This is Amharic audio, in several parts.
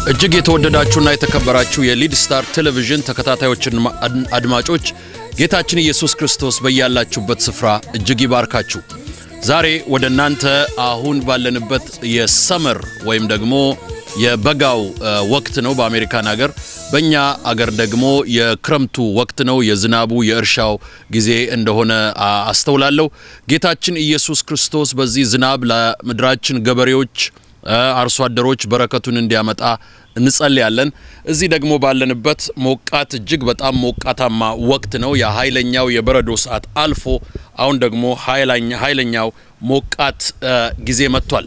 እጅግ የተወደዳችሁና የተከበራችሁ የሊድ ስታር ቴሌቪዥን ተከታታዮችን አድማጮች ጌታችን ኢየሱስ ክርስቶስ በያላችሁበት ስፍራ እጅግ ይባርካችሁ። ዛሬ ወደ እናንተ አሁን ባለንበት የሰመር ወይም ደግሞ የበጋው ወቅት ነው በአሜሪካን ሀገር። በእኛ አገር ደግሞ የክረምቱ ወቅት ነው፣ የዝናቡ የእርሻው ጊዜ እንደሆነ አስተውላለሁ። ጌታችን ኢየሱስ ክርስቶስ በዚህ ዝናብ ለምድራችን ገበሬዎች አርሶ አደሮች በረከቱን እንዲያመጣ እንጸልያለን። እዚህ ደግሞ ባለንበት ሞቃት እጅግ በጣም ሞቃታማ ወቅት ነው። የኃይለኛው የበረዶ ሰዓት አልፎ አሁን ደግሞ ኃይለኛው ሞቃት ጊዜ መጥቷል።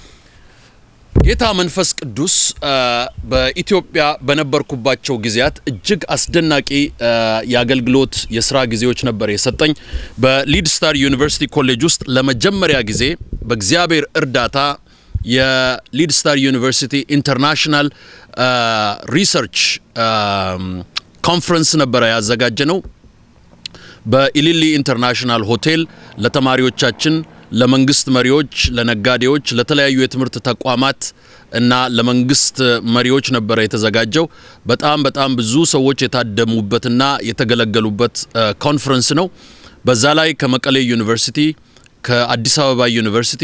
ጌታ መንፈስ ቅዱስ በኢትዮጵያ በነበርኩባቸው ጊዜያት እጅግ አስደናቂ የአገልግሎት የስራ ጊዜዎች ነበር የሰጠኝ። በሊድ ስታር ዩኒቨርሲቲ ኮሌጅ ውስጥ ለመጀመሪያ ጊዜ በእግዚአብሔር እርዳታ የሊድ ስታር ዩኒቨርሲቲ ኢንተርናሽናል ሪሰርች ኮንፈረንስ ነበረ ያዘጋጀ ነው። በኢሊሊ ኢንተርናሽናል ሆቴል ለተማሪዎቻችን፣ ለመንግስት መሪዎች፣ ለነጋዴዎች፣ ለተለያዩ የትምህርት ተቋማት እና ለመንግስት መሪዎች ነበረ የተዘጋጀው። በጣም በጣም ብዙ ሰዎች የታደሙበትና የተገለገሉበት ኮንፈረንስ ነው። በዛ ላይ ከመቀሌ ዩኒቨርሲቲ፣ ከአዲስ አበባ ዩኒቨርሲቲ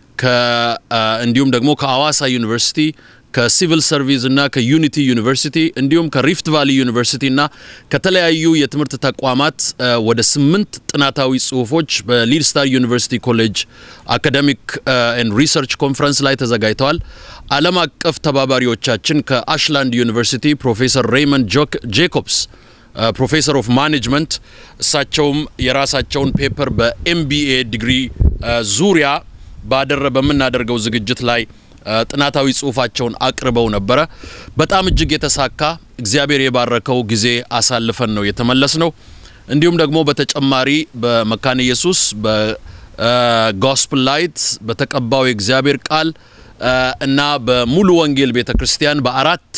እንዲሁም ደግሞ ከአዋሳ ዩኒቨርሲቲ ከሲቪል ሰርቪስ እና ከዩኒቲ ዩኒቨርሲቲ እንዲሁም ከሪፍት ቫሊ ዩኒቨርሲቲ እና ከተለያዩ የትምህርት ተቋማት ወደ ስምንት ጥናታዊ ጽሁፎች በሊድ ስታር ዩኒቨርሲቲ ኮሌጅ አካደሚክ ኤንድ ሪሰርች ኮንፈረንስ ላይ ተዘጋጅተዋል። ዓለም አቀፍ ተባባሪዎቻችን ከአሽላንድ ዩኒቨርሲቲ ፕሮፌሰር ሬይመንድ ጄኮብስ ፕሮፌሰር ኦፍ ማኔጅመንት እሳቸውም የራሳቸውን ፔፐር በኤምቢኤ ዲግሪ ዙሪያ ባደረ በምናደርገው ዝግጅት ላይ ጥናታዊ ጽሁፋቸውን አቅርበው ነበረ። በጣም እጅግ የተሳካ እግዚአብሔር የባረከው ጊዜ አሳልፈን ነው የተመለስ ነው። እንዲሁም ደግሞ በተጨማሪ በመካነ ኢየሱስ በጎስፕል ላይት በተቀባው የእግዚአብሔር ቃል እና በሙሉ ወንጌል ቤተ ክርስቲያን በአራት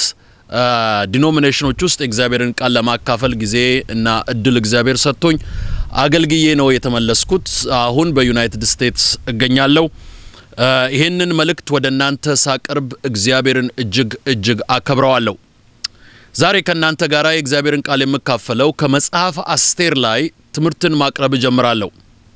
ዲኖሚኔሽኖች ውስጥ የእግዚአብሔርን ቃል ለማካፈል ጊዜ እና እድል እግዚአብሔር ሰጥቶኝ አገልግዬ ነው የተመለስኩት። አሁን በዩናይትድ ስቴትስ እገኛለሁ። ይህንን መልእክት ወደ እናንተ ሳቀርብ እግዚአብሔርን እጅግ እጅግ አከብረዋለሁ። ዛሬ ከእናንተ ጋር የእግዚአብሔርን ቃል የምካፈለው ከመጽሐፍ አስቴር ላይ ትምህርትን ማቅረብ እጀምራለሁ።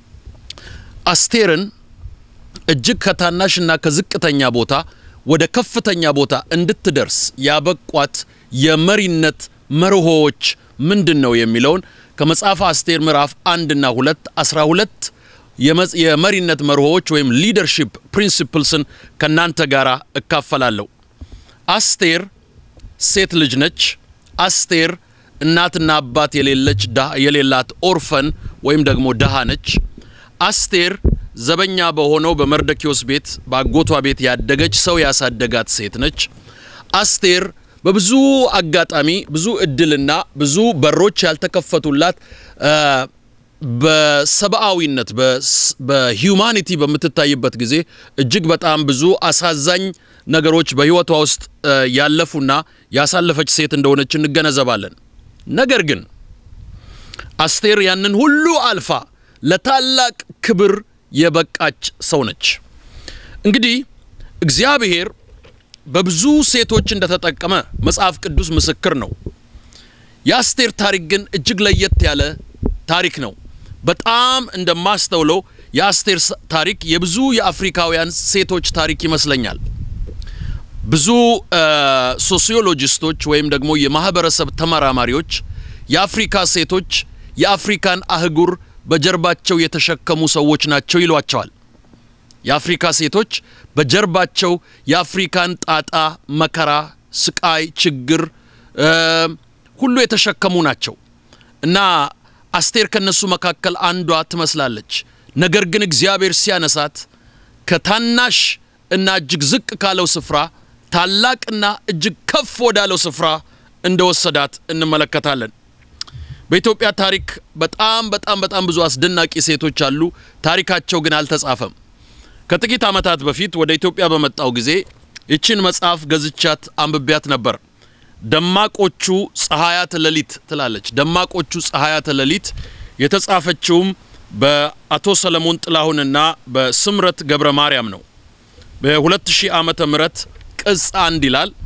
አስቴርን እጅግ ከታናሽና ከዝቅተኛ ቦታ ወደ ከፍተኛ ቦታ እንድትደርስ ያበቋት የመሪነት መርሆዎች ምንድን ነው የሚለውን ከመጽሐፈ አስቴር ምዕራፍ አንድና ሁለት አስራ ሁለት የመሪነት መርሆዎች ወይም ሊደርሺፕ ፕሪንሲፕልስን ከእናንተ ጋር እካፈላለሁ። አስቴር ሴት ልጅ ነች። አስቴር እናትና አባት የሌለች የሌላት ኦርፈን ወይም ደግሞ ድሃ ነች። አስቴር ዘበኛ በሆነው በመርደኪዮስ ቤት በአጎቷ ቤት ያደገች ሰው ያሳደጋት ሴት ነች። አስቴር በብዙ አጋጣሚ ብዙ እድልና ብዙ በሮች ያልተከፈቱላት በሰብአዊነት በሂዩማኒቲ በምትታይበት ጊዜ እጅግ በጣም ብዙ አሳዛኝ ነገሮች በሕይወቷ ውስጥ ያለፉና ያሳለፈች ሴት እንደሆነች እንገነዘባለን። ነገር ግን አስቴር ያንን ሁሉ አልፋ ለታላቅ ክብር የበቃች ሰው ነች። እንግዲህ እግዚአብሔር በብዙ ሴቶች እንደተጠቀመ መጽሐፍ ቅዱስ ምስክር ነው። የአስቴር ታሪክ ግን እጅግ ለየት ያለ ታሪክ ነው። በጣም እንደማስተውለው የአስቴር ታሪክ የብዙ የአፍሪካውያን ሴቶች ታሪክ ይመስለኛል። ብዙ ሶሲዮሎጂስቶች ወይም ደግሞ የማህበረሰብ ተመራማሪዎች የአፍሪካ ሴቶች የአፍሪካን አህጉር በጀርባቸው የተሸከሙ ሰዎች ናቸው ይሏቸዋል። የአፍሪካ ሴቶች በጀርባቸው የአፍሪካን ጣጣ፣ መከራ፣ ስቃይ፣ ችግር ሁሉ የተሸከሙ ናቸው እና አስቴር ከነሱ መካከል አንዷ ትመስላለች። ነገር ግን እግዚአብሔር ሲያነሳት ከታናሽ እና እጅግ ዝቅ ካለው ስፍራ ታላቅና እጅግ ከፍ ወዳለው ስፍራ እንደወሰዳት እንመለከታለን። በኢትዮጵያ ታሪክ በጣም በጣም በጣም ብዙ አስደናቂ ሴቶች አሉ። ታሪካቸው ግን አልተጻፈም። ከጥቂት ዓመታት በፊት ወደ ኢትዮጵያ በመጣው ጊዜ ይችን መጽሐፍ ገዝቻት አንብቤያት ነበር። ደማቆቹ ፀሐያተ ሌሊት ትላለች። ደማቆቹ ፀሐያተ ሌሊት የተጻፈችውም በአቶ ሰለሞን ጥላሁንና በስምረት ገብረ ማርያም ነው። በ2000 ዓመተ ምህረት ቅጽ አንድ ይላል።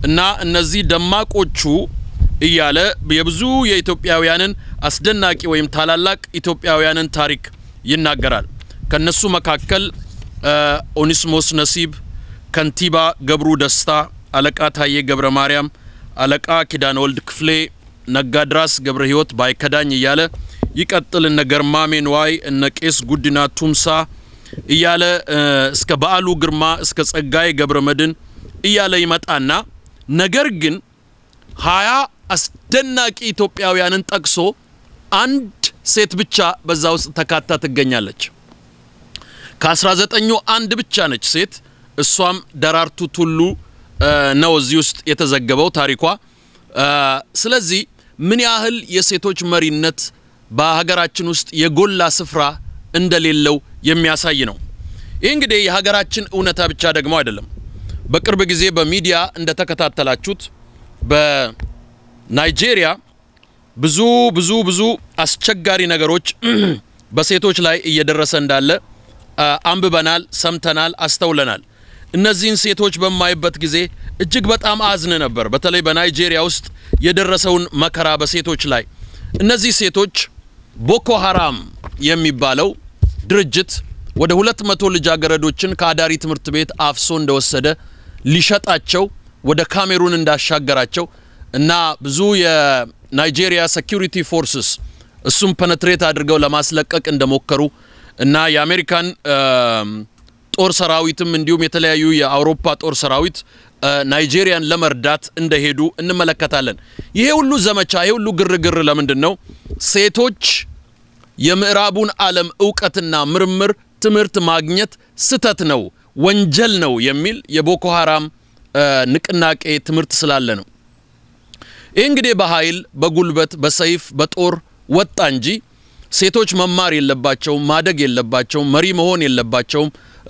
እና እነዚህ ደማቆቹ እያለ የብዙ የኢትዮጵያውያንን አስደናቂ ወይም ታላላቅ ኢትዮጵያውያንን ታሪክ ይናገራል። ከነሱ መካከል ኦኒስሞስ ነሲብ፣ ከንቲባ ገብሩ ደስታ፣ አለቃ ታዬ ገብረ ማርያም፣ አለቃ ኪዳነ ወልድ ክፍሌ፣ ነጋድራስ ገብረ ሕይወት ባይከዳኝ እያለ ይቀጥል። እነ ገርማሜ ንዋይ፣ እነ ቄስ ጉዲና ቱምሳ እያለ እስከ በዓሉ ግርማ እስከ ጸጋዬ ገብረ መድን እያለ ይመጣና ነገር ግን ሀያ አስደናቂ ኢትዮጵያውያንን ጠቅሶ አንድ ሴት ብቻ በዛ ውስጥ ተካታ ትገኛለች። ከአስራ ዘጠኙ አንድ ብቻ ነች ሴት። እሷም ደራርቱ ቱሉ ነው እዚህ ውስጥ የተዘገበው ታሪኳ። ስለዚህ ምን ያህል የሴቶች መሪነት በሀገራችን ውስጥ የጎላ ስፍራ እንደሌለው የሚያሳይ ነው። ይህ እንግዲህ የሀገራችን እውነታ ብቻ ደግሞ አይደለም። በቅርብ ጊዜ በሚዲያ እንደተከታተላችሁት በናይጄሪያ ብዙ ብዙ ብዙ አስቸጋሪ ነገሮች በሴቶች ላይ እየደረሰ እንዳለ አንብበናል፣ ሰምተናል፣ አስተውለናል። እነዚህን ሴቶች በማይበት ጊዜ እጅግ በጣም አዝን ነበር። በተለይ በናይጄሪያ ውስጥ የደረሰውን መከራ በሴቶች ላይ እነዚህ ሴቶች ቦኮ ሀራም የሚባለው ድርጅት ወደ ሁለት መቶ ልጃገረዶችን ከአዳሪ ትምህርት ቤት አፍሶ እንደወሰደ ሊሸጣቸው ወደ ካሜሩን እንዳሻገራቸው እና ብዙ የናይጄሪያ ሴኪሪቲ ፎርስስ እሱም ፐነትሬት አድርገው ለማስለቀቅ እንደሞከሩ እና የአሜሪካን ጦር ሰራዊትም እንዲሁም የተለያዩ የአውሮፓ ጦር ሰራዊት ናይጄሪያን ለመርዳት እንደሄዱ እንመለከታለን። ይሄ ሁሉ ዘመቻ፣ ይሄ ሁሉ ግርግር ለምንድን ነው? ሴቶች የምዕራቡን ዓለም እውቀትና ምርምር ትምህርት ማግኘት ስተት ነው፣ ወንጀል ነው የሚል የቦኮ ሀራም ንቅናቄ ትምህርት ስላለ ነው። ይህ እንግዲህ በኃይል በጉልበት በሰይፍ በጦር ወጣ እንጂ ሴቶች መማር የለባቸውም፣ ማደግ የለባቸውም፣ መሪ መሆን የለባቸውም፣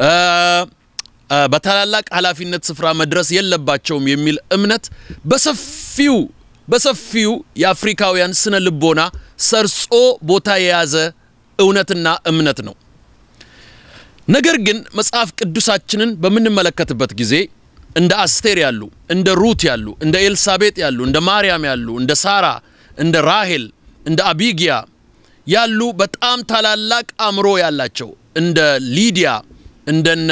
በታላላቅ ኃላፊነት ስፍራ መድረስ የለባቸውም የሚል እምነት በሰፊው በሰፊው የአፍሪካውያን ስነ ልቦና ሰርጾ ቦታ የያዘ እውነትና እምነት ነው። ነገር ግን መጽሐፍ ቅዱሳችንን በምንመለከትበት ጊዜ እንደ አስቴር ያሉ፣ እንደ ሩት ያሉ፣ እንደ ኤልሳቤጥ ያሉ፣ እንደ ማርያም ያሉ፣ እንደ ሳራ፣ እንደ ራሄል፣ እንደ አቢጊያ ያሉ በጣም ታላላቅ አእምሮ ያላቸው እንደ ሊዲያ እንደነ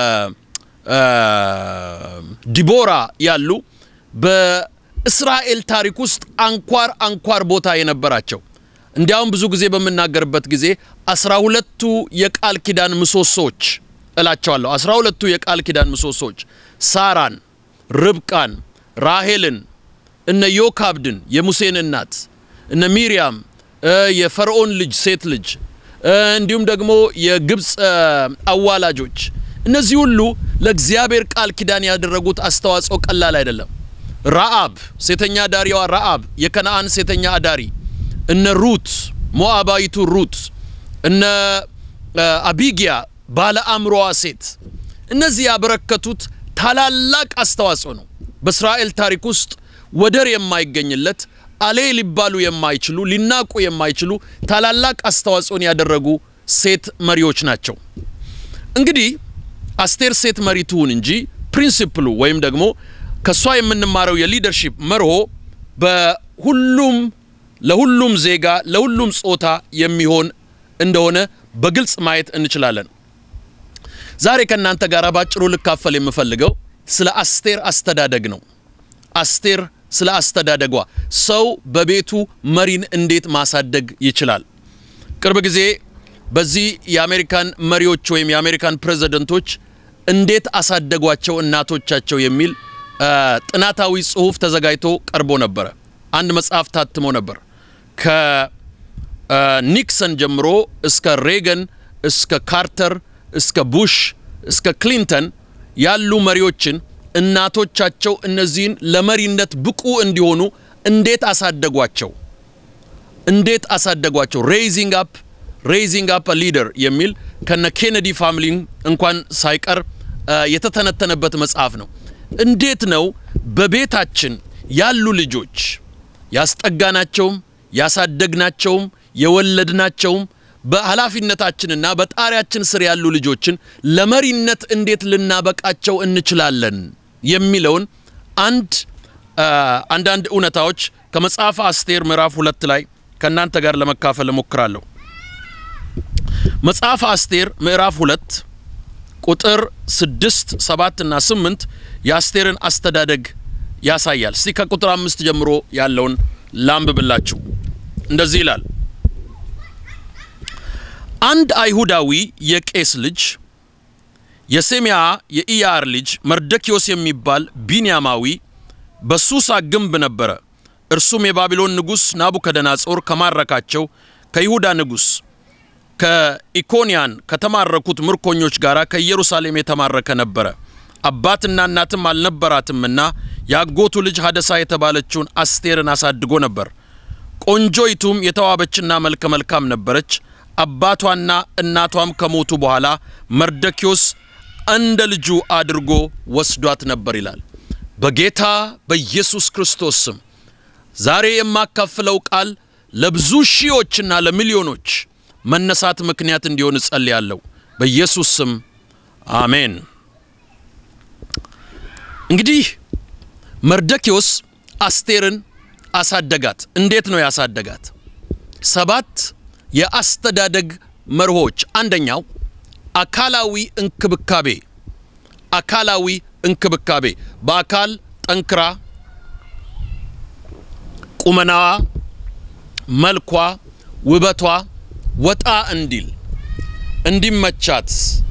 ዲቦራ ያሉ በእስራኤል ታሪክ ውስጥ አንኳር አንኳር ቦታ የነበራቸው እንዲያውም ብዙ ጊዜ በምናገርበት ጊዜ አስራ ሁለቱ የቃል ኪዳን ምሰሶች እላቸዋለሁ። አስራ ሁለቱ የቃል ኪዳን ምሰሶች ሳራን፣ ርብቃን፣ ራሄልን፣ እነ ዮካብድን የሙሴን እናት፣ እነ ሚሪያም የፈርዖን ልጅ ሴት ልጅ እንዲሁም ደግሞ የግብፅ አዋላጆች እነዚህ ሁሉ ለእግዚአብሔር ቃል ኪዳን ያደረጉት አስተዋጽኦ ቀላል አይደለም። ረአብ ሴተኛ አዳሪዋ ረአብ የከነአን ሴተኛ አዳሪ፣ እነ ሩት ሞአባይቱ ሩት፣ እነ አቢጊያ ባለ አእምሮዋ ሴት እነዚህ ያበረከቱት ታላላቅ አስተዋጽኦ ነው። በእስራኤል ታሪክ ውስጥ ወደር የማይገኝለት አሌ ሊባሉ የማይችሉ ሊናቁ የማይችሉ ታላላቅ አስተዋጽኦን ያደረጉ ሴት መሪዎች ናቸው። እንግዲህ አስቴር ሴት መሪ ትሁን እንጂ ፕሪንሲፕሉ ወይም ደግሞ ከእሷ የምንማረው የሊደርሺፕ መርሆ በሁሉም ለሁሉም ዜጋ ለሁሉም ጾታ የሚሆን እንደሆነ በግልጽ ማየት እንችላለን። ዛሬ ከእናንተ ጋር ባጭሩ ልካፈል የምፈልገው ስለ አስቴር አስተዳደግ ነው። አስቴር ስለ አስተዳደጓ ሰው በቤቱ መሪን እንዴት ማሳደግ ይችላል? ቅርብ ጊዜ በዚህ የአሜሪካን መሪዎች ወይም የአሜሪካን ፕሬዝደንቶች እንዴት አሳደጓቸው እናቶቻቸው የሚል ጥናታዊ ጽሑፍ ተዘጋጅቶ ቀርቦ ነበረ። አንድ መጽሐፍ ታትሞ ነበር። ከኒክሰን ጀምሮ እስከ ሬገን፣ እስከ ካርተር፣ እስከ ቡሽ፣ እስከ ክሊንተን ያሉ መሪዎችን እናቶቻቸው እነዚህን ለመሪነት ብቁ እንዲሆኑ እንዴት አሳደጓቸው? እንዴት አሳደጓቸው? ሬይዚንግ አፕ ሬይዚንግ አፕ ሊደር የሚል ከነ ኬኔዲ ፋሚሊ እንኳን ሳይቀር የተተነተነበት መጽሐፍ ነው። እንዴት ነው በቤታችን ያሉ ልጆች ያስጠጋናቸውም ያሳደግናቸውም የወለድናቸውም በኃላፊነታችንና በጣሪያችን ስር ያሉ ልጆችን ለመሪነት እንዴት ልናበቃቸው እንችላለን የሚለውን አንድ አንዳንድ እውነታዎች ከመጽሐፈ አስቴር ምዕራፍ ሁለት ላይ ከእናንተ ጋር ለመካፈል እሞክራለሁ። መጽሐፈ አስቴር ምዕራፍ ሁለት ቁጥር ስድስት ሰባት እና ስምንት የአስቴርን አስተዳደግ ያሳያል። እስቲ ከቁጥር አምስት ጀምሮ ያለውን ላንብብላችሁ። እንደዚህ ይላል። አንድ አይሁዳዊ የቄስ ልጅ የሴሚያ የኢያር ልጅ መርደኪዮስ የሚባል ቢንያማዊ በሱሳ ግንብ ነበረ። እርሱም የባቢሎን ንጉሥ ናቡከደናጾር ከማረካቸው ከይሁዳ ንጉሥ ከኢኮንያን ከተማረኩት ምርኮኞች ጋር ከኢየሩሳሌም የተማረከ ነበረ። አባትና እናትም አልነበራትምና የአጎቱ ልጅ ሀደሳ የተባለችውን አስቴርን አሳድጎ ነበር። ቆንጆይቱም የተዋበችና መልከ መልካም ነበረች። አባቷና እናቷም ከሞቱ በኋላ መርደኪዮስ እንደ ልጁ አድርጎ ወስዷት ነበር ይላል። በጌታ በኢየሱስ ክርስቶስ ስም ዛሬ የማካፍለው ቃል ለብዙ ሺዎችና ለሚሊዮኖች መነሳት ምክንያት እንዲሆን እጸልያለሁ። በኢየሱስ ስም አሜን። እንግዲህ መርደኪዮስ አስቴርን አሳደጋት። እንዴት ነው ያሳደጋት? ሰባት የአስተዳደግ መርሆች። አንደኛው አካላዊ እንክብካቤ፣ አካላዊ እንክብካቤ በአካል ጠንክራ ቁመናዋ፣ መልኳ፣ ውበቷ ወጣ እንዲል እንዲመቻት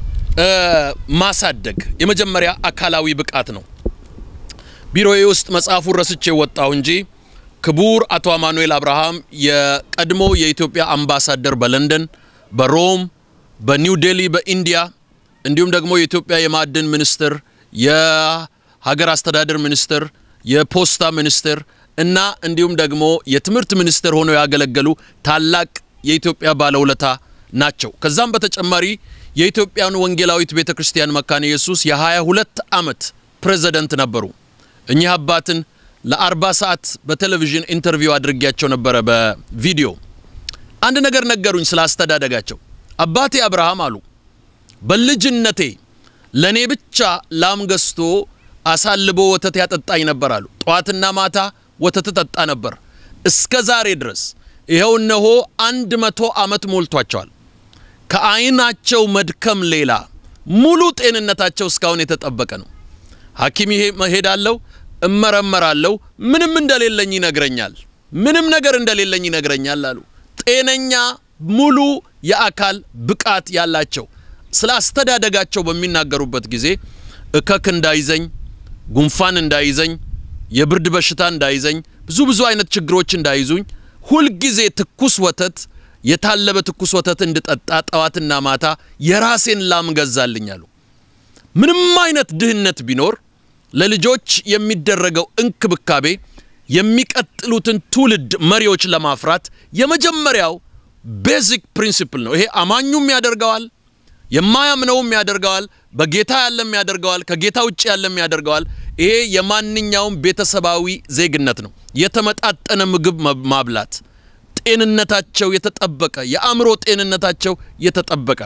ማሳደግ የመጀመሪያ አካላዊ ብቃት ነው። ቢሮዬ ውስጥ መጽሐፉን ረስቼ ወጣሁ እንጂ ክቡር አቶ አማኑኤል አብርሃም የቀድሞ የኢትዮጵያ አምባሳደር በለንደን፣ በሮም፣ በኒው ዴሊ በኢንዲያ እንዲሁም ደግሞ የኢትዮጵያ የማዕድን ሚኒስትር፣ የሀገር አስተዳደር ሚኒስትር፣ የፖስታ ሚኒስትር እና እንዲሁም ደግሞ የትምህርት ሚኒስትር ሆነው ያገለገሉ ታላቅ የኢትዮጵያ ባለውለታ ናቸው። ከዛም በተጨማሪ የኢትዮጵያን ወንጌላዊት ቤተ ክርስቲያን መካነ ኢየሱስ የ22 ዓመት ፕሬዝደንት ነበሩ። እኚህ አባትን ለ40 ሰዓት በቴሌቪዥን ኢንተርቪው አድርጌያቸው ነበረ በቪዲዮ። አንድ ነገር ነገሩኝ ስለ አስተዳደጋቸው። አባቴ አብርሃም አሉ በልጅነቴ ለእኔ ብቻ ላም ገዝቶ አሳልቦ ወተት ያጠጣኝ ነበር አሉ። ጠዋትና ማታ ወተት ጠጣ ነበር እስከ ዛሬ ድረስ ይኸው እነሆ አንድ መቶ ዓመት ሞልቷቸዋል። ከዓይናቸው መድከም ሌላ ሙሉ ጤንነታቸው እስካሁን የተጠበቀ ነው። ሐኪም እሄዳለሁ፣ እመረመራለሁ፣ ምንም እንደሌለኝ ይነግረኛል። ምንም ነገር እንደሌለኝ ይነግረኛል አሉ። ጤነኛ ሙሉ የአካል ብቃት ያላቸው ስለ አስተዳደጋቸው በሚናገሩበት ጊዜ እከክ እንዳይዘኝ፣ ጉንፋን እንዳይዘኝ፣ የብርድ በሽታ እንዳይዘኝ፣ ብዙ ብዙ አይነት ችግሮች እንዳይዙኝ ሁልጊዜ ትኩስ ወተት የታለበ ትኩስ ወተት እንድጠጣ ጠዋትና ማታ የራሴን ላም ገዛልኝ አሉ። ምንም አይነት ድህነት ቢኖር ለልጆች የሚደረገው እንክብካቤ የሚቀጥሉትን ትውልድ መሪዎች ለማፍራት የመጀመሪያው ቤዚክ ፕሪንሲፕል ነው። ይሄ አማኙም ያደርገዋል፣ የማያምነውም ያደርገዋል፣ በጌታ ያለም ያደርገዋል፣ ከጌታ ውጭ ያለም ያደርገዋል። ይሄ የማንኛውም ቤተሰባዊ ዜግነት ነው። የተመጣጠነ ምግብ ማብላት፣ ጤንነታቸው የተጠበቀ የአእምሮ ጤንነታቸው የተጠበቀ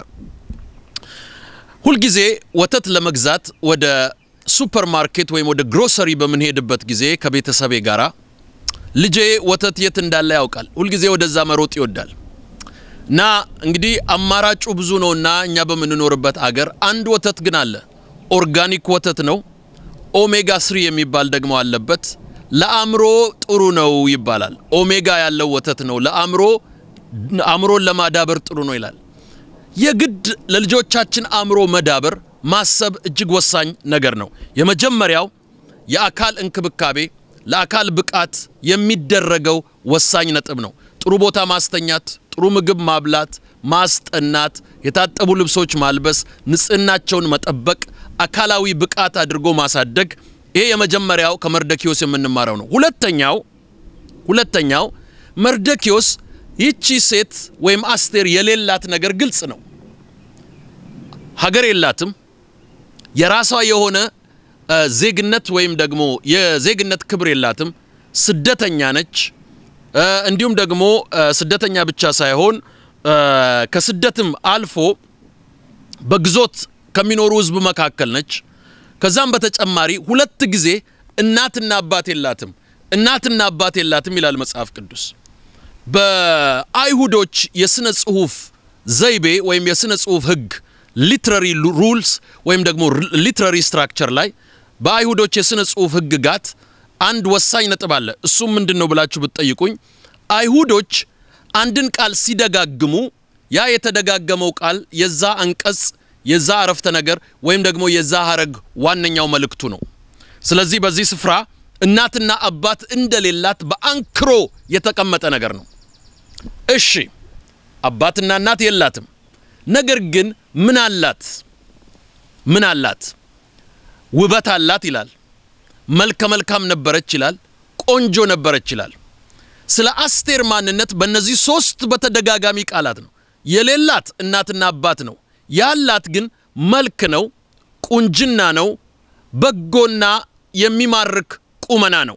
ሁልጊዜ ወተት ለመግዛት ወደ ሱፐር ማርኬት ወይም ወደ ግሮሰሪ በምንሄድበት ጊዜ ከቤተሰቤ ጋራ ልጄ ወተት የት እንዳለ ያውቃል። ሁልጊዜ ወደዛ መሮጥ ይወዳል። እና እንግዲህ አማራጩ ብዙ ነውና እኛ በምንኖርበት አገር አንድ ወተት ግን አለ። ኦርጋኒክ ወተት ነው። ኦሜጋ ስሪ የሚባል ደግሞ አለበት። ለአእምሮ ጥሩ ነው ይባላል። ኦሜጋ ያለው ወተት ነው። ለአእምሮ አእምሮን ለማዳበር ጥሩ ነው ይላል። የግድ ለልጆቻችን አእምሮ መዳበር ማሰብ እጅግ ወሳኝ ነገር ነው። የመጀመሪያው የአካል እንክብካቤ ለአካል ብቃት የሚደረገው ወሳኝ ነጥብ ነው። ጥሩ ቦታ ማስተኛት፣ ጥሩ ምግብ ማብላት፣ ማስጠናት፣ የታጠቡ ልብሶች ማልበስ፣ ንጽህናቸውን መጠበቅ፣ አካላዊ ብቃት አድርጎ ማሳደግ ይሄ የመጀመሪያው ከመርደኪዮስ የምንማረው ነው። ሁለተኛው ሁለተኛው መርደኪዮስ ይቺ ሴት ወይም አስቴር የሌላት ነገር ግልጽ ነው። ሀገር የላትም። የራሷ የሆነ ዜግነት ወይም ደግሞ የዜግነት ክብር የላትም። ስደተኛ ነች። እንዲሁም ደግሞ ስደተኛ ብቻ ሳይሆን ከስደትም አልፎ በግዞት ከሚኖሩ ሕዝብ መካከል ነች። ከዛም በተጨማሪ ሁለት ጊዜ እናትና አባት የላትም፣ እናትና አባት የላትም ይላል መጽሐፍ ቅዱስ። በአይሁዶች የሥነ ጽሑፍ ዘይቤ ወይም የሥነ ጽሑፍ ሕግ ሊትራሪ ሩልስ ወይም ደግሞ ሊትራሪ ስትራክቸር ላይ በአይሁዶች የሥነ ጽሑፍ ሕግጋት አንድ ወሳኝ ነጥብ አለ። እሱም ምንድን ነው ብላችሁ ብትጠይቁኝ አይሁዶች አንድን ቃል ሲደጋግሙ ያ የተደጋገመው ቃል የዛ አንቀጽ የዛ አረፍተ ነገር ወይም ደግሞ የዛ ሀረግ ዋነኛው መልእክቱ ነው። ስለዚህ በዚህ ስፍራ እናትና አባት እንደሌላት በአንክሮ የተቀመጠ ነገር ነው። እሺ አባትና እናት የላትም። ነገር ግን ምን አላት? ምን አላት? ውበት አላት ይላል። መልከ መልካም ነበረች ይላል። ቆንጆ ነበረች ይላል። ስለ አስቴር ማንነት በእነዚህ ሶስት በተደጋጋሚ ቃላት ነው። የሌላት እናትና አባት ነው። ያላት ግን መልክ ነው፣ ቁንጅና ነው፣ በጎና የሚማርክ ቁመና ነው።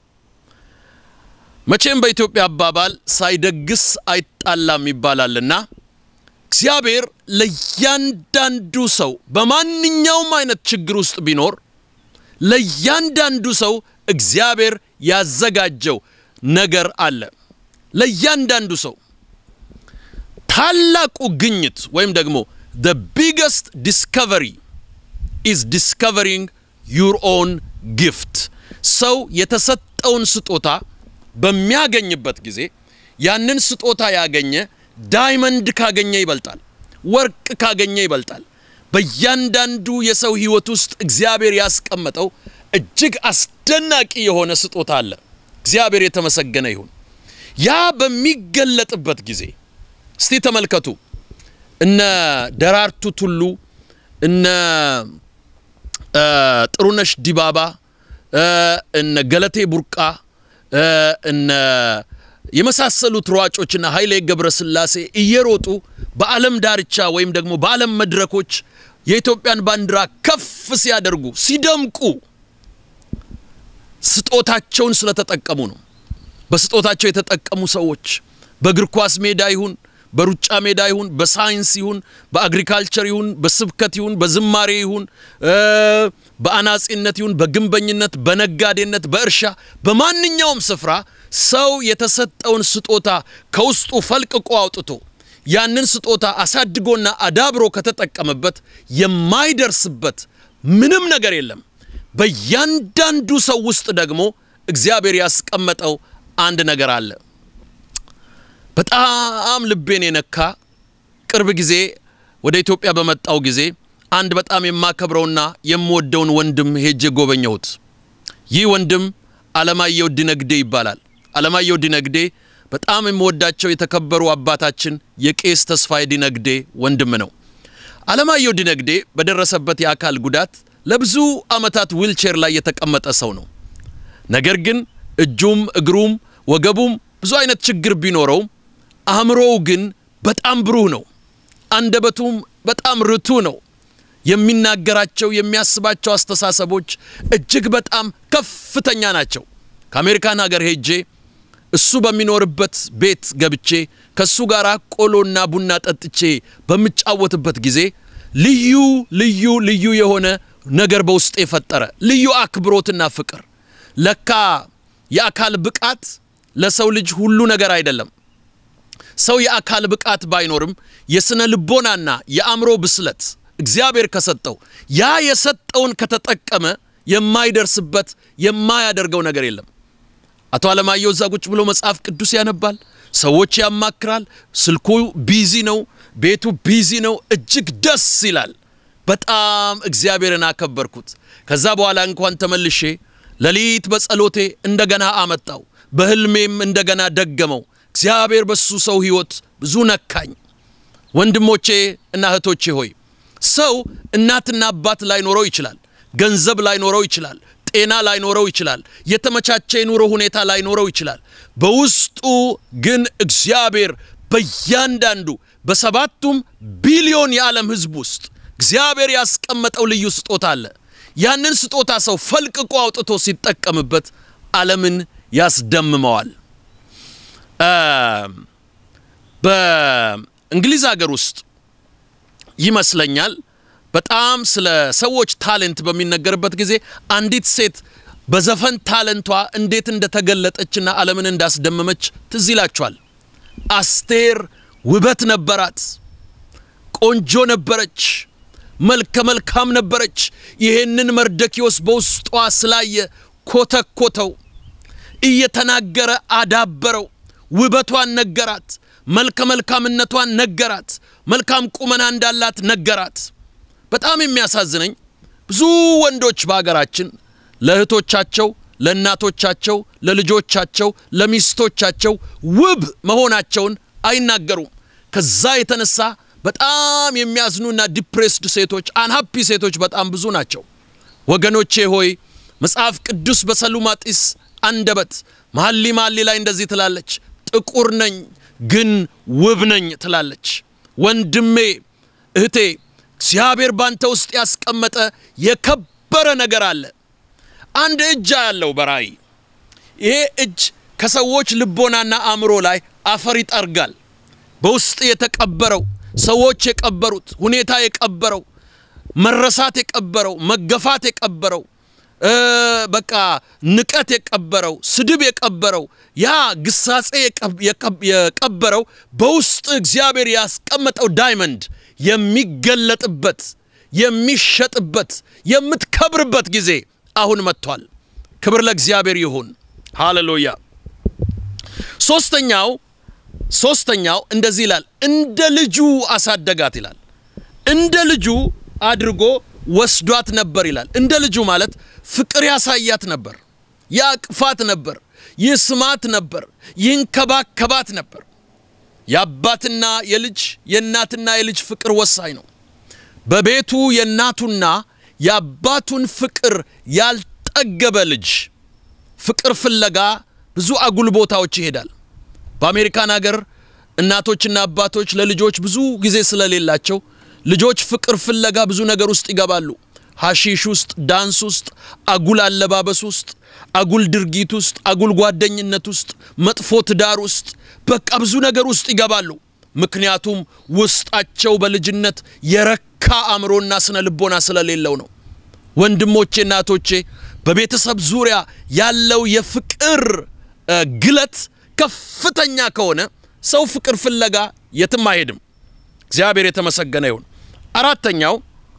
መቼም በኢትዮጵያ አባባል ሳይደግስ አይጣላም ይባላልና እግዚአብሔር ለእያንዳንዱ ሰው በማንኛውም አይነት ችግር ውስጥ ቢኖር ለእያንዳንዱ ሰው እግዚአብሔር ያዘጋጀው ነገር አለ። ለእያንዳንዱ ሰው ታላቁ ግኝት ወይም ደግሞ the biggest discovery is discovering your own gift ሰው የተሰጠውን ስጦታ በሚያገኝበት ጊዜ ያንን ስጦታ ያገኘ ዳይመንድ ካገኘ ይበልጣል፣ ወርቅ ካገኘ ይበልጣል። በእያንዳንዱ የሰው ሕይወት ውስጥ እግዚአብሔር ያስቀመጠው እጅግ አስደናቂ የሆነ ስጦታ አለ። እግዚአብሔር የተመሰገነ ይሁን። ያ በሚገለጥበት ጊዜ እስቲ ተመልከቱ። እነ ደራርቱ ቱሉ፣ እነ ጥሩነሽ ዲባባ፣ እነ ገለቴ ቡርቃ፣ እነ የመሳሰሉት ሯጮችና ኃይሌ ገብረስላሴ እየሮጡ በዓለም ዳርቻ ወይም ደግሞ በዓለም መድረኮች የኢትዮጵያን ባንዲራ ከፍ ሲያደርጉ ሲደምቁ ስጦታቸውን ስለተጠቀሙ ነው። በስጦታቸው የተጠቀሙ ሰዎች በእግር ኳስ ሜዳ ይሁን በሩጫ ሜዳ ይሁን በሳይንስ ይሁን በአግሪካልቸር ይሁን በስብከት ይሁን በዝማሬ ይሁን በአናጺነት ይሁን በግንበኝነት በነጋዴነት በእርሻ በማንኛውም ስፍራ ሰው የተሰጠውን ስጦታ ከውስጡ ፈልቅቆ አውጥቶ ያንን ስጦታ አሳድጎና አዳብሮ ከተጠቀመበት የማይደርስበት ምንም ነገር የለም። በእያንዳንዱ ሰው ውስጥ ደግሞ እግዚአብሔር ያስቀመጠው አንድ ነገር አለ። በጣም ልቤን የነካ ቅርብ ጊዜ ወደ ኢትዮጵያ በመጣው ጊዜ አንድ በጣም የማከብረውና የምወደውን ወንድም ሄጄ ጎበኘሁት። ይህ ወንድም አለማየሁ ዲነግዴ ይባላል። አለማየሁ ዲነግዴ በጣም የምወዳቸው የተከበሩ አባታችን የቄስ ተስፋዬ ዲነግዴ ወንድም ነው። አለማየሁ ዲነግዴ በደረሰበት የአካል ጉዳት ለብዙ ዓመታት ዊልቼር ላይ የተቀመጠ ሰው ነው። ነገር ግን እጁም እግሩም ወገቡም ብዙ አይነት ችግር ቢኖረውም አእምሮው ግን በጣም ብሩህ ነው። አንደበቱም በጣም ርቱ ነው። የሚናገራቸው የሚያስባቸው አስተሳሰቦች እጅግ በጣም ከፍተኛ ናቸው። ከአሜሪካን ሀገር ሄጄ እሱ በሚኖርበት ቤት ገብቼ ከእሱ ጋር ቆሎና ቡና ጠጥቼ በምጫወትበት ጊዜ ልዩ ልዩ ልዩ የሆነ ነገር በውስጤ የፈጠረ ልዩ አክብሮትና ፍቅር። ለካ የአካል ብቃት ለሰው ልጅ ሁሉ ነገር አይደለም። ሰው የአካል ብቃት ባይኖርም የስነ ልቦናና የአእምሮ ብስለት እግዚአብሔር ከሰጠው ያ የሰጠውን ከተጠቀመ የማይደርስበት የማያደርገው ነገር የለም። አቶ አለማየሁ እዛ ቁጭ ብሎ መጽሐፍ ቅዱስ ያነባል፣ ሰዎች ያማክራል። ስልኩ ቢዚ ነው፣ ቤቱ ቢዚ ነው። እጅግ ደስ ይላል። በጣም እግዚአብሔርን አከበርኩት። ከዛ በኋላ እንኳን ተመልሼ ሌሊት በጸሎቴ እንደገና አመጣው፣ በህልሜም እንደገና ደገመው። እግዚአብሔር በሱ ሰው ህይወት ብዙ ነካኝ። ወንድሞቼ እና እህቶቼ ሆይ ሰው እናትና አባት ላይኖረው ይችላል፣ ገንዘብ ላይኖረው ይችላል፣ ጤና ላይኖረው ይችላል፣ የተመቻቸ የኑሮ ሁኔታ ላይኖረው ይችላል። በውስጡ ግን እግዚአብሔር በእያንዳንዱ በሰባቱም ቢሊዮን የዓለም ህዝብ ውስጥ እግዚአብሔር ያስቀመጠው ልዩ ስጦታ አለ። ያንን ስጦታ ሰው ፈልቅቆ አውጥቶ ሲጠቀምበት ዓለምን ያስደምመዋል። በእንግሊዝ ሀገር ውስጥ ይመስለኛል በጣም ስለ ሰዎች ታሌንት በሚነገርበት ጊዜ አንዲት ሴት በዘፈን ታለንቷ እንዴት እንደተገለጠችና ዓለምን እንዳስደመመች ትዝ ይላችኋል። አስቴር ውበት ነበራት፣ ቆንጆ ነበረች፣ መልከ መልካም ነበረች። ይሄንን መርደኪዮስ በውስጧ ስላየ ኮተኮተው፣ እየተናገረ አዳበረው። ውበቷን ነገራት፣ መልከ መልካምነቷን ነገራት፣ መልካም ቁመና እንዳላት ነገራት። በጣም የሚያሳዝነኝ ብዙ ወንዶች በሀገራችን ለእህቶቻቸው፣ ለእናቶቻቸው፣ ለልጆቻቸው፣ ለሚስቶቻቸው ውብ መሆናቸውን አይናገሩም። ከዛ የተነሳ በጣም የሚያዝኑና ዲፕሬስድ ሴቶች፣ አንሃፒ ሴቶች በጣም ብዙ ናቸው። ወገኖቼ ሆይ መጽሐፍ ቅዱስ በሰሉማጢስ አንደበት መሐሊ መሐሊ ላይ እንደዚህ ትላለች፣ ጥቁር ነኝ ግን ውብ ነኝ ትላለች። ወንድሜ እህቴ፣ እግዚአብሔር ባንተ ውስጥ ያስቀመጠ የከበረ ነገር አለ። አንድ እጅ ያለው በራእይ ይሄ እጅ ከሰዎች ልቦናና አእምሮ ላይ አፈር ይጠርጋል። በውስጥ የተቀበረው ሰዎች የቀበሩት ሁኔታ የቀበረው መረሳት የቀበረው መገፋት የቀበረው በቃ ንቀት የቀበረው ስድብ የቀበረው ያ ግሳጼ የቀበረው በውስጥ እግዚአብሔር ያስቀመጠው ዳይመንድ የሚገለጥበት የሚሸጥበት የምትከብርበት ጊዜ አሁን መጥቷል። ክብር ለእግዚአብሔር ይሁን። ሃሌሉያ። ሶስተኛው ሶስተኛው እንደዚህ ይላል፣ እንደ ልጁ አሳደጋት ይላል። እንደ ልጁ አድርጎ ወስዷት ነበር ይላል። እንደ ልጁ ማለት ፍቅር ያሳያት ነበር፣ ያቅፋት ነበር፣ ይስማት ነበር፣ ይንከባከባት ነበር። የአባትና የልጅ የእናትና የልጅ ፍቅር ወሳኝ ነው። በቤቱ የእናቱና የአባቱን ፍቅር ያልጠገበ ልጅ ፍቅር ፍለጋ ብዙ አጉል ቦታዎች ይሄዳል። በአሜሪካን ሀገር እናቶችና አባቶች ለልጆች ብዙ ጊዜ ስለሌላቸው ልጆች ፍቅር ፍለጋ ብዙ ነገር ውስጥ ይገባሉ። ሐሺሽ ውስጥ፣ ዳንስ ውስጥ፣ አጉል አለባበስ ውስጥ፣ አጉል ድርጊት ውስጥ፣ አጉል ጓደኝነት ውስጥ፣ መጥፎ ትዳር ውስጥ፣ በቃ ብዙ ነገር ውስጥ ይገባሉ። ምክንያቱም ውስጣቸው በልጅነት የረካ አእምሮና ስነ ልቦና ስለሌለው ነው። ወንድሞቼ፣ እናቶቼ በቤተሰብ ዙሪያ ያለው የፍቅር ግለት ከፍተኛ ከሆነ ሰው ፍቅር ፍለጋ የትም አይሄድም። እግዚአብሔር የተመሰገነ ይሁን። አራተኛው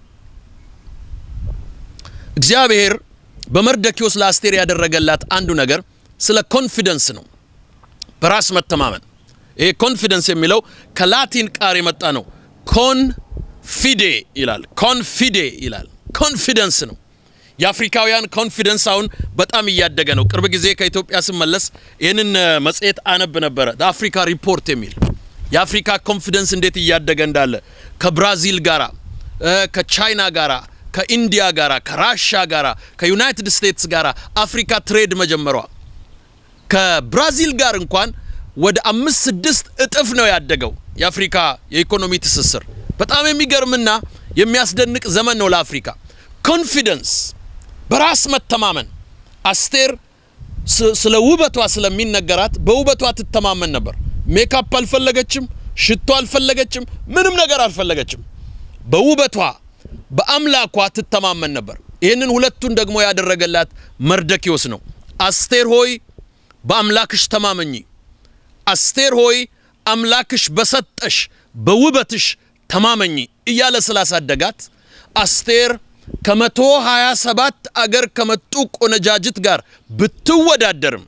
እግዚአብሔር በመርደኪዮስ ለአስቴር ያደረገላት አንዱ ነገር ስለ ኮንፊደንስ ነው፣ በራስ መተማመን። ይሄ ኮንፊደንስ የሚለው ከላቲን ቃል የመጣ ነው። ኮንፊዴ ይላል። ኮንፊዴ ይላል። ኮንፊደንስ ነው። የአፍሪካውያን ኮንፊደንስ አሁን በጣም እያደገ ነው። ቅርብ ጊዜ ከኢትዮጵያ ስመለስ ይህንን መጽሔት አነብ ነበረ፣ አፍሪካ ሪፖርት የሚል የአፍሪካ ኮንፊደንስ እንዴት እያደገ እንዳለ ከብራዚል ጋራ፣ ከቻይና ጋራ፣ ከኢንዲያ ጋራ፣ ከራሻ ጋራ፣ ከዩናይትድ ስቴትስ ጋራ አፍሪካ ትሬድ መጀመሯ ከብራዚል ጋር እንኳን ወደ አምስት ስድስት እጥፍ ነው ያደገው የአፍሪካ የኢኮኖሚ ትስስር። በጣም የሚገርምና የሚያስደንቅ ዘመን ነው ለአፍሪካ። ኮንፊደንስ በራስ መተማመን። አስቴር ስለ ውበቷ ስለሚነገራት በውበቷ ትተማመን ነበር። ሜካፕ አልፈለገችም፣ ሽቶ አልፈለገችም፣ ምንም ነገር አልፈለገችም። በውበቷ በአምላኳ ትተማመን ነበር። ይህንን ሁለቱን ደግሞ ያደረገላት መርደኪዮስ ነው። አስቴር ሆይ በአምላክሽ ተማመኚ፣ አስቴር ሆይ አምላክሽ በሰጠሽ በውበትሽ ተማመኚ እያለ ስላሳደጋት አስቴር ከመቶ ሀያ ሰባት አገር ከመጡ ቆነጃጅት ጋር ብትወዳደርም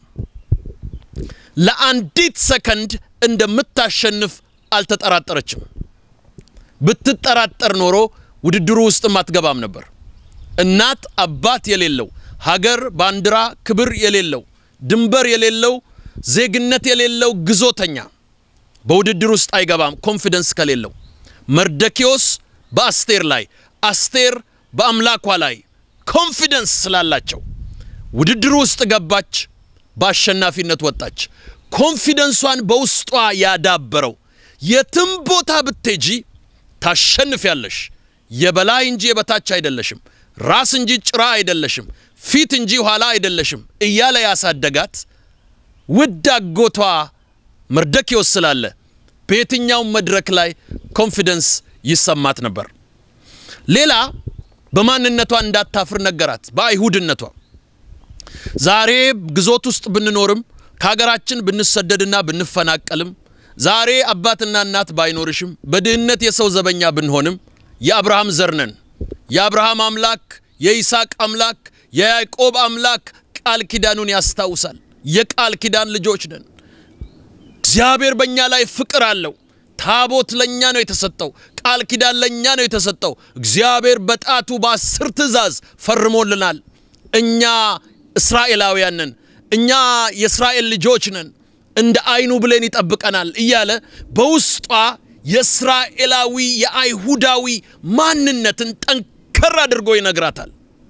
ለአንዲት ሰከንድ እንደምታሸንፍ አልተጠራጠረችም። ብትጠራጠር ኖሮ ውድድሩ ውስጥም አትገባም ነበር። እናት አባት የሌለው ሀገር፣ ባንዲራ፣ ክብር የሌለው ድንበር የሌለው ዜግነት የሌለው ግዞተኛ በውድድር ውስጥ አይገባም፣ ኮንፊደንስ ከሌለው። መርደኪዮስ በአስቴር ላይ አስቴር በአምላኳ ላይ ኮንፊደንስ ስላላቸው ውድድሩ ውስጥ ገባች፣ በአሸናፊነት ወጣች። ኮንፊደንሷን በውስጧ ያዳበረው የትም ቦታ ብትሄጂ ታሸንፊያለሽ፣ የበላይ እንጂ የበታች አይደለሽም፣ ራስ እንጂ ጭራ አይደለሽም፣ ፊት እንጂ ኋላ አይደለሽም እያለ ያሳደጋት ውድ አጎቷ መርደኪዮስ ስላለ በየትኛውም መድረክ ላይ ኮንፊደንስ ይሰማት ነበር። ሌላ በማንነቷ እንዳታፍር ነገራት። በአይሁድነቷ ዛሬ ግዞት ውስጥ ብንኖርም ከሀገራችን ብንሰደድና ብንፈናቀልም ዛሬ አባትና እናት ባይኖርሽም በድህነት የሰው ዘበኛ ብንሆንም የአብርሃም ዘር ነን። የአብርሃም አምላክ የይስሐቅ አምላክ የያዕቆብ አምላክ ቃል ኪዳኑን ያስታውሳል። የቃል ኪዳን ልጆች ነን። እግዚአብሔር በእኛ ላይ ፍቅር አለው። ታቦት ለእኛ ነው የተሰጠው። ቃል ኪዳን ለእኛ ነው የተሰጠው። እግዚአብሔር በጣቱ በአስር ትእዛዝ ፈርሞልናል። እኛ እስራኤላውያን ነን። እኛ የእስራኤል ልጆች ነን። እንደ አይኑ ብሌን ይጠብቀናል እያለ በውስጧ የእስራኤላዊ የአይሁዳዊ ማንነትን ጠንከር አድርጎ ይነግራታል።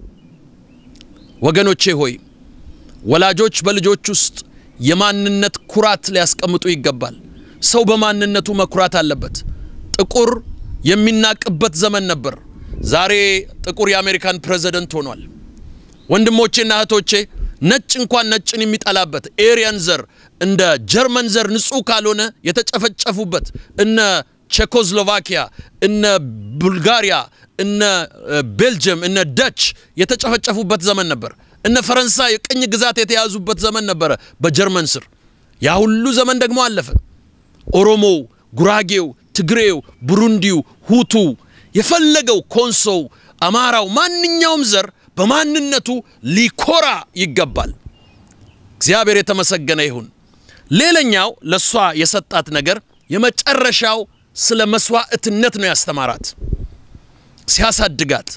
ወገኖቼ ሆይ ወላጆች በልጆች ውስጥ የማንነት ኩራት ሊያስቀምጡ ይገባል። ሰው በማንነቱ መኩራት አለበት። ጥቁር የሚናቅበት ዘመን ነበር። ዛሬ ጥቁር የአሜሪካን ፕሬዝደንት ሆኗል። ወንድሞቼና እህቶቼ ነጭ እንኳን ነጭን የሚጠላበት ኤሪያን ዘር እንደ ጀርመን ዘር ንጹህ ካልሆነ የተጨፈጨፉበት እነ ቼኮስሎቫኪያ፣ እነ ቡልጋሪያ፣ እነ ቤልጅየም፣ እነ ደች የተጨፈጨፉበት ዘመን ነበር። እነ ፈረንሳይ ቅኝ ግዛት የተያዙበት ዘመን ነበረ በጀርመን ስር። ያ ሁሉ ዘመን ደግሞ አለፈ። ኦሮሞው፣ ጉራጌው፣ ትግሬው፣ ቡሩንዲው፣ ሁቱ የፈለገው ኮንሶው፣ አማራው፣ ማንኛውም ዘር በማንነቱ ሊኮራ ይገባል። እግዚአብሔር የተመሰገነ ይሁን። ሌላኛው ለእሷ የሰጣት ነገር የመጨረሻው ስለ መስዋዕትነት ነው ያስተማራት። ሲያሳድጋት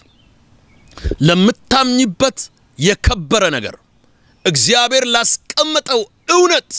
ለምታምኝበት የከበረ ነገር እግዚአብሔር ላስቀመጠው እውነት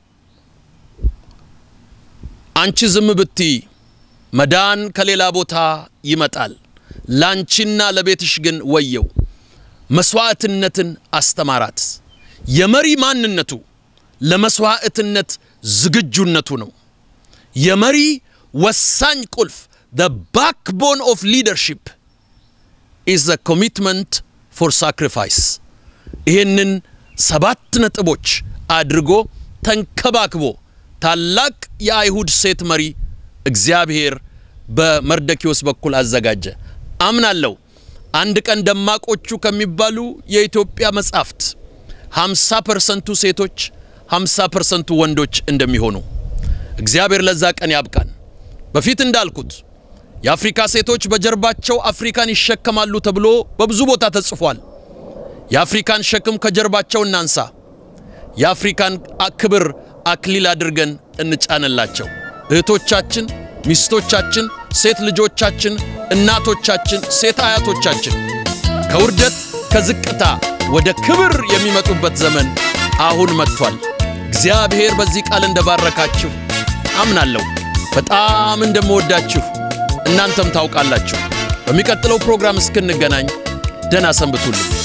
አንቺ ዝም ብትይ መዳን ከሌላ ቦታ ይመጣል፣ ላንቺና ለቤትሽ ግን ወየው። መስዋዕትነትን አስተማራት። የመሪ ማንነቱ ለመስዋዕትነት ዝግጁነቱ ነው። የመሪ ወሳኝ ቁልፍ the backbone of leadership is the commitment for sacrifice ይህንን ሰባት ነጥቦች አድርጎ ተንከባክቦ ታላቅ የአይሁድ ሴት መሪ እግዚአብሔር በመርደኪዎስ በኩል አዘጋጀ። አምናለሁ አንድ ቀን ደማቆቹ ከሚባሉ የኢትዮጵያ መጻሕፍት 50 ፐርሰንቱ ሴቶች 50 ፐርሰንቱ ወንዶች እንደሚሆኑ እግዚአብሔር ለዛ ቀን ያብቃን። በፊት እንዳልኩት የአፍሪካ ሴቶች በጀርባቸው አፍሪካን ይሸከማሉ ተብሎ በብዙ ቦታ ተጽፏል። የአፍሪካን ሸክም ከጀርባቸው እናንሳ። የአፍሪካን ክብር አክሊል አድርገን እንጫንላቸው። እህቶቻችን፣ ሚስቶቻችን፣ ሴት ልጆቻችን፣ እናቶቻችን፣ ሴት አያቶቻችን ከውርደት ከዝቅታ ወደ ክብር የሚመጡበት ዘመን አሁን መጥቷል። እግዚአብሔር በዚህ ቃል እንደባረካችሁ አምናለሁ። በጣም እንደምወዳችሁ እናንተም ታውቃላችሁ። በሚቀጥለው ፕሮግራም እስክንገናኝ ደህና ሰንብቱልኝ።